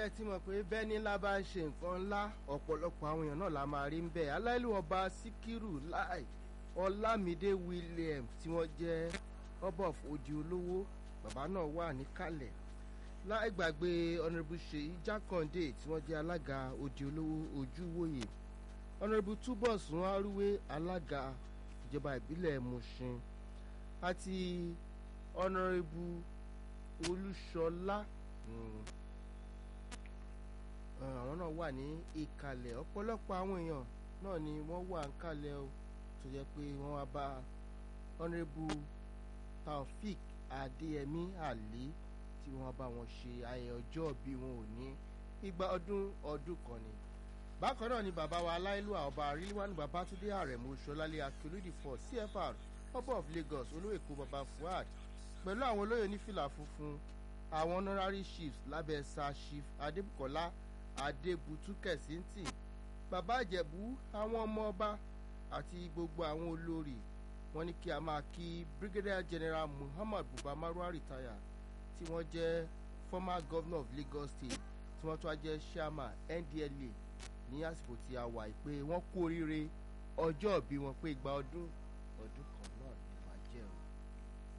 ẹ ti mọ̀ pé bẹ́ẹ̀ ní ńlá bá ń ṣe nǹkan ńlá ọ̀pọ̀lọpọ̀ àwọn èèyàn náà la máa rí ń bẹ̀ aláìlú ọba síkírù láì ọlámídé williams tí wọ́n jẹ́ ọba of odi olówó bàbá náà wà níkàlẹ̀ láì gbàgbé honourable ṣèyí jákàndé tí wọ́n jẹ́ alága odi olówó ojúwòye honourable túbọ̀sún arúwé alága ìjọba ìbílẹ̀ mushin àti honourable olúṣọlá àwọn náà wà ní ìkàlẹ̀ ọ̀pọ̀lọpọ̀ àwọn èèyàn náà ni wọ́n wà ń kàlẹ̀ o tó jẹ́ pé wọ́n wá bá honourable taofik adéyẹmí àlí tí wọ́n bá wọn ṣe ayẹyẹ ọjọ́ bí wọn ò ní igba ọdún ọdún kan ni bákan náà ni bàbá wa aláìlúwà ọba àríwánu babátúndé àrẹ̀mú ṣọlálẹ̀ akérèdì for cfr ọba of lagos olóyèkó baba fuad pẹ̀lú àwọn olóyè onífìlà funfun àwọn honorary chiefs lábẹ́ sir chief adébùkọ́lá adébútú kẹ̀síntì bàbá ìjẹ̀bú àwọn ọmọ ọba àti gbogbo àwọn olórí wọn ní kí a máa kí brigadier general muhammad buba marwa retire tí wọ́n jẹ́ former governor of lagos state tí wọ́n tún wá jẹ́ chairman ndla ní àsìkò tí a wà pé wọ́n kú oríire ọjọ́ ìbí wọn pé igba ọdún ọdún kan.